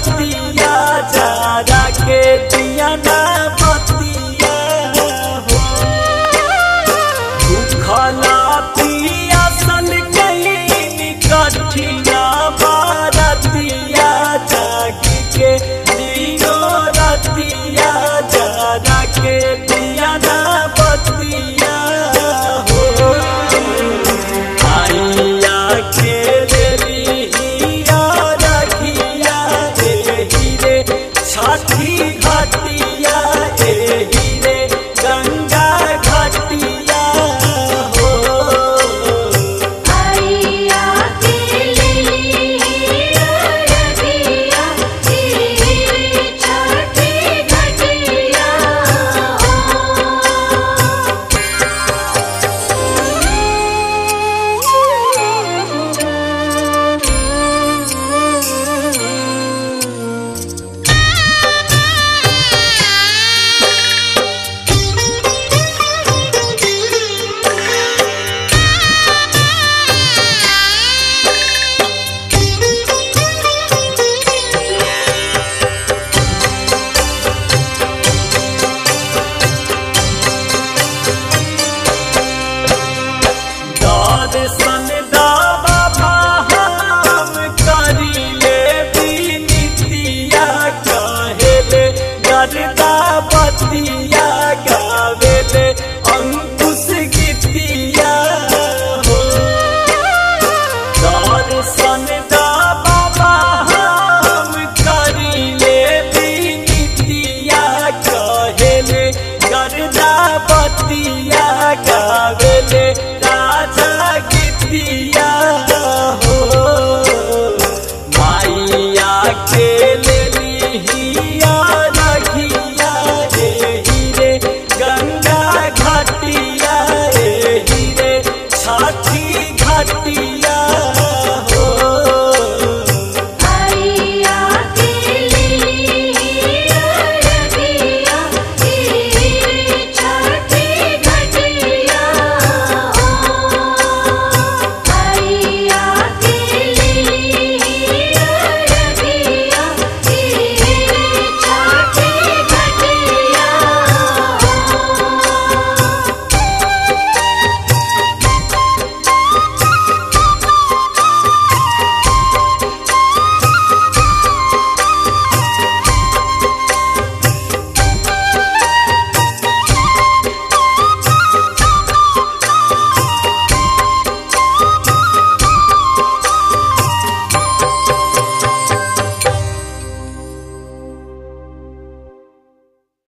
रतिया जारा के दिया ना बतिया हो भूखला पियासल कहीं कठिया बारतिया जागी के दियो रतिया जारा के दिया ना बतिया हो आइया के लिया रखिया एही रे छठी घटिया एही रे गंगा घटिया हो आइया के लिया रखिया तेरे छठी घटिया दर्शन दावा हम करिले बिनतिया कहेले गरदा बतिया गावेले अंकुश गीतिया हो दर्शन दावा हम करिले बिनतिया कहेले गरदा बतिया गावेले राजा गीतिया हो माइया के लिए